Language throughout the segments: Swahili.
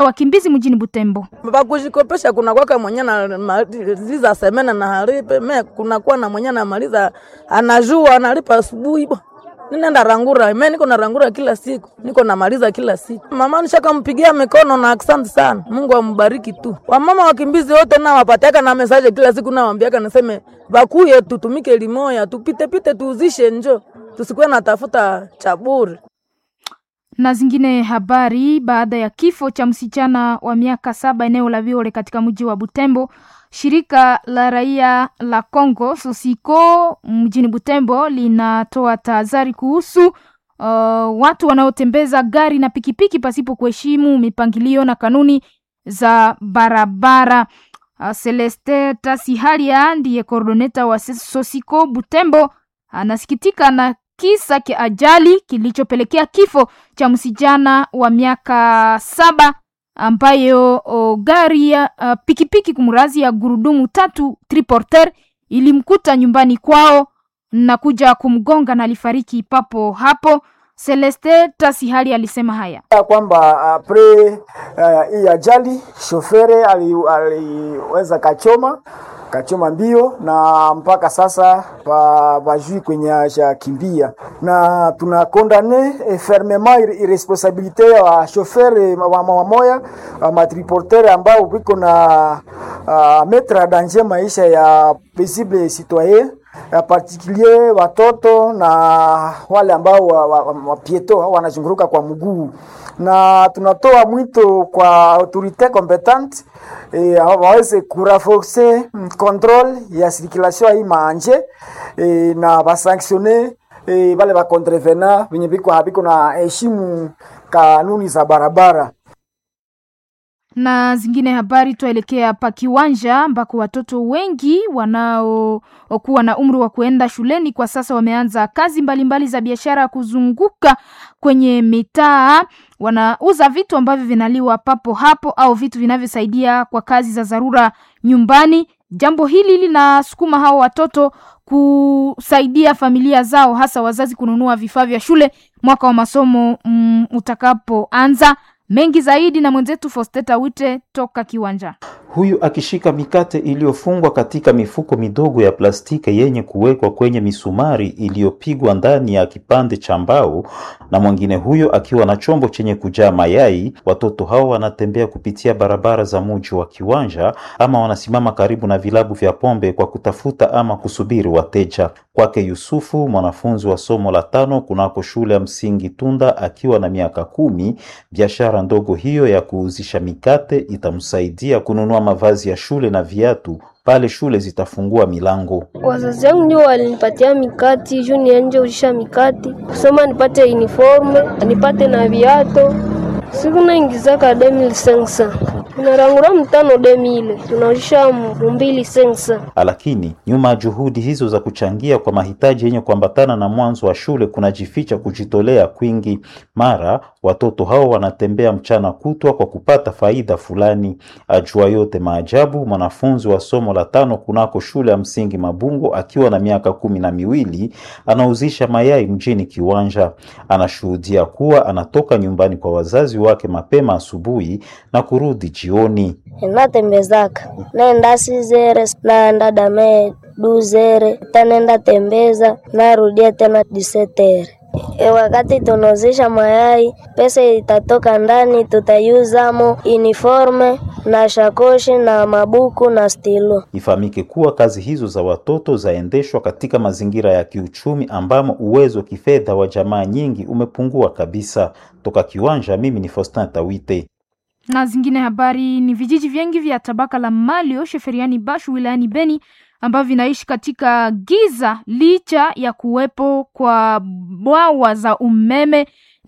wakimbizi mjini Butembo. Bakujikopesha kuna kwaka mwenye namaliza semena na haripe me kunakuwa na mwenye namaliza anajua analipa asubuhi bo ninaenda rangura me niko na rangura kila siku niko namaliza kila siku. Mama nishakampigia mikono na asante sana, Mungu ambariki tu. Wamama wakimbizi wote na wapatiaka na mesaje kila siku na waambiaka naseme bakuye tutumike limoya tupite pite tuuzishe njo tusikuwe natafuta chaburi na zingine habari. Baada ya kifo cha msichana wa miaka saba eneo la Viole katika mji wa Butembo, shirika la raia la Congo Sosiko mjini Butembo linatoa tahadhari kuhusu uh, watu wanaotembeza gari na pikipiki pasipo kuheshimu mipangilio na kanuni za barabara. Uh, Celeste Tasihalia ndiye koordoneta wa Sosiko Butembo anasikitika na kisa cha ajali kilichopelekea kifo cha msijana wa miaka saba ambayo o, gari ya uh, pikipiki kumrazi ya gurudumu tatu triporter ilimkuta nyumbani kwao na kuja kumgonga na alifariki papo hapo. Celeste Tasihali alisema haya kwamba apre hii uh, ajali shofere aliweza ali, kachoma kachoma mbio na mpaka sasa bajui kwenye ashakimbia, na tuna kondane e, fermement irresponsabilite wa shofere wamoya wa matriportere ambao wiko na uh, metre danger maisha ya paisible citoyen ya particulier watoto na wale ambao wapieto wa, wa, wa wanazunguruka kwa mguu, na tunatoa mwito kwa autorite competente e, waweze kuraforce control ya circulation hii maanje e, na basanctione e, wale ba contrevena venye biko habiko na heshimu kanuni za barabara na zingine habari. Tuelekea pa kiwanja ambako watoto wengi wanaokuwa na umri wa kuenda shuleni kwa sasa wameanza kazi mbalimbali mbali za biashara kuzunguka kwenye mitaa. Wanauza vitu ambavyo vinaliwa papo hapo au vitu vinavyosaidia kwa kazi za dharura nyumbani. Jambo hili linasukuma hao watoto kusaidia familia zao, hasa wazazi kununua vifaa vya shule mwaka wa masomo mm, utakapoanza mengi zaidi na mwenzetu Fosteta Wite toka kiwanja. Huyu akishika mikate iliyofungwa katika mifuko midogo ya plastiki yenye kuwekwa kwenye misumari iliyopigwa ndani ya kipande cha mbao, na mwingine huyo akiwa na chombo chenye kujaa mayai. Watoto hao wanatembea kupitia barabara za muji wa kiwanja, ama wanasimama karibu na vilabu vya pombe kwa kutafuta ama kusubiri wateja. Kwake Yusufu, mwanafunzi wa somo la tano kunako shule ya msingi Tunda, akiwa na miaka kumi, biashara ndogo hiyo ya kuuzisha mikate itamsaidia kununua mavazi ya shule na viatu pale shule zitafungua milango. Wazazi wangu ndio walinipatia mikati juu nianje uzisha mikati kusoma nipate uniforme nipate na viato siku naingizaka 2500 tunarangura mtano demile tunauzisha mbili sensa. Lakini nyuma ya juhudi hizo za kuchangia kwa mahitaji yenye kuambatana na mwanzo wa shule kunajificha kujitolea kwingi. Mara watoto hao wanatembea mchana kutwa kwa kupata faida fulani. Ajua yote maajabu, mwanafunzi wa somo la tano kunako shule ya msingi Mabungo akiwa na miaka kumi na miwili anauzisha mayai mjini Kiwanja. Anashuhudia kuwa anatoka nyumbani kwa wazazi wake mapema asubuhi na kurudi jioni. Natembezaka naenda sizere naenda dame duzere tanenda tembeza narudia tena disetere. E, wakati tunauzisha mayai pesa itatoka ndani, tutayuzamo uniforme na shakoshi na mabuku na stilo. Ifahamike kuwa kazi hizo za watoto zaendeshwa katika mazingira ya kiuchumi ambamo uwezo wa kifedha wa jamaa nyingi umepungua kabisa. Toka Kiwanja, mimi ni Faustin Tawite na zingine habari ni vijiji vingi vya tabaka la Malio sheferiani Bashu wilayani Beni ambavyo vinaishi katika giza licha ya kuwepo kwa bwawa za umeme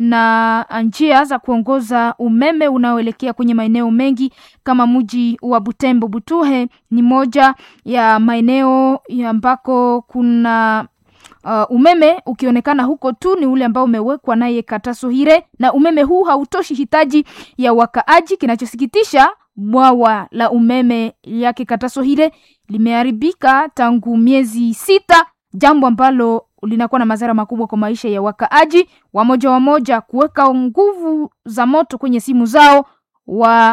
na njia za kuongoza umeme unaoelekea kwenye maeneo mengi kama mji wa Butembo. Butuhe ni moja ya maeneo ambako kuna Uh, umeme ukionekana huko tu ni ule ambao umewekwa naye Katasohire, na umeme huu hautoshi hitaji ya wakaaji. Kinachosikitisha, bwawa la umeme yake Katasohire limeharibika tangu miezi sita, jambo ambalo linakuwa na madhara makubwa kwa maisha ya wakaaji. Wamoja wamoja kuweka nguvu za moto kwenye simu zao wa